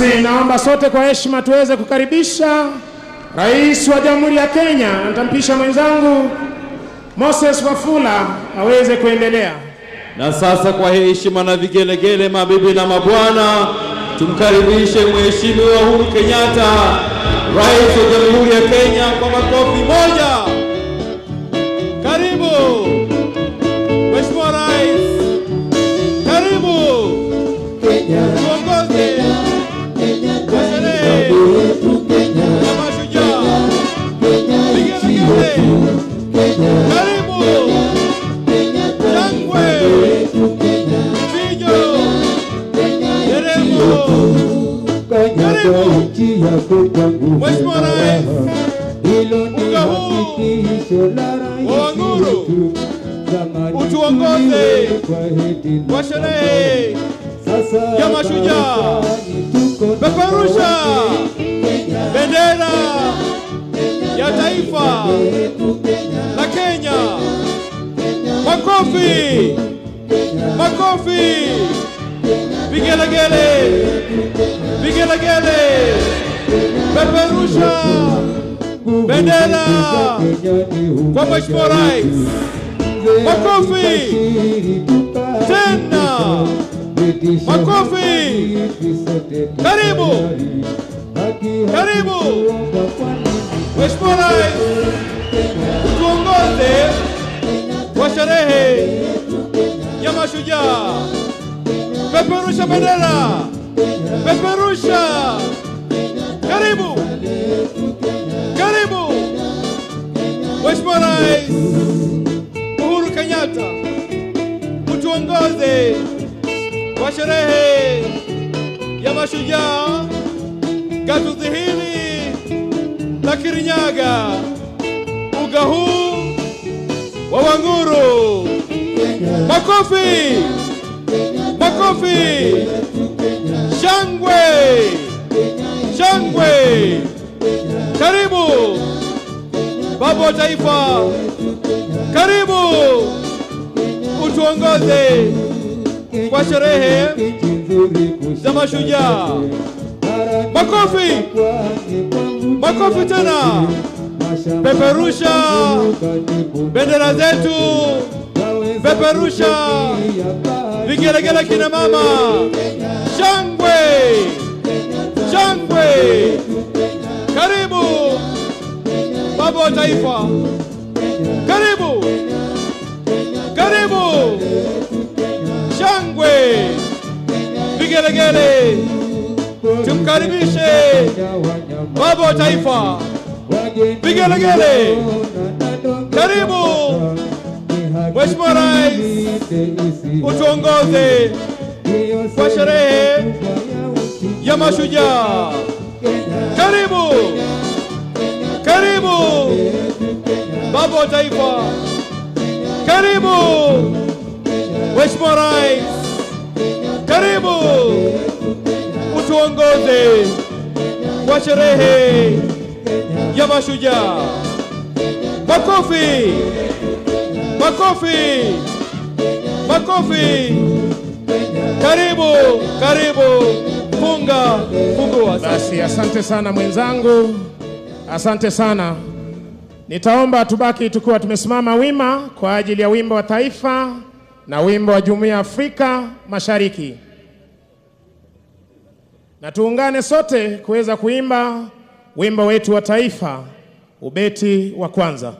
Basi naomba sote kwa heshima tuweze kukaribisha Rais wa Jamhuri ya Kenya. Nitampisha mwenzangu Moses Wafula aweze kuendelea. Na sasa kwa heshima na vigelegele, mabibi na mabwana, tumkaribishe Mheshimiwa Uhuru Kenyatta, Rais wa Jamhuri ya Kenya kwa makofi moja. Karibu Mheshimiwa Rais, karibu tuongoze kwa sherehe ya mashujaa. Vigelegele, karibu shangwe, vijo, nderemo. Mheshimiwa Rais, uga huu wa Wanguru utuongoze kwa sherehe ya mashujaa. Peperusha bendera ya taifa la Kenya. Makofi, makofi, vigelegele, vigelegele, peperusha bendera kwa Mheshimiwa Rais. Makofi tena, makofi. Karibu, karibu Mheshimiwa Rais, utuongoze kwa sherehe ya mashujaa. Peperusha bendera, peperusha. Karibu, karibu Mheshimiwa Rais Uhuru Kenyatta, utuongoze kwa sherehe ya mashujaa gatuzi hili la Kirinyaga, uga huu wa Wanguru. Makofi, makofi, shangwe, shangwe. Karibu baba wa taifa, karibu utuongoze kwa sherehe za mashujaa. Makofi, makofi tena, peperusha bendera zetu, peperusha vigelegele, kina mama, shangwe, shangwe. Karibu baba wa taifa, karibu, karibu, shangwe, vigelegele. Tumkaribishe baba wa taifa, vigelegele. Karibu Mheshimiwa Rais, utuongoze kwa sherehe ya mashujaa. Karibu, karibu baba wa taifa, karibu Mheshimiwa Rais, karibu utuongoze kwa sherehe ya mashujaa. Makofi, makofi, makofi. Karibu, karibu, funga, fungua. Basi asante sana mwenzangu, asante sana. Nitaomba tubaki tukiwa tumesimama wima kwa ajili ya wimbo wa taifa na wimbo wa Jumuiya ya Afrika Mashariki, na tuungane sote kuweza kuimba wimbo wetu wa taifa, ubeti wa kwanza.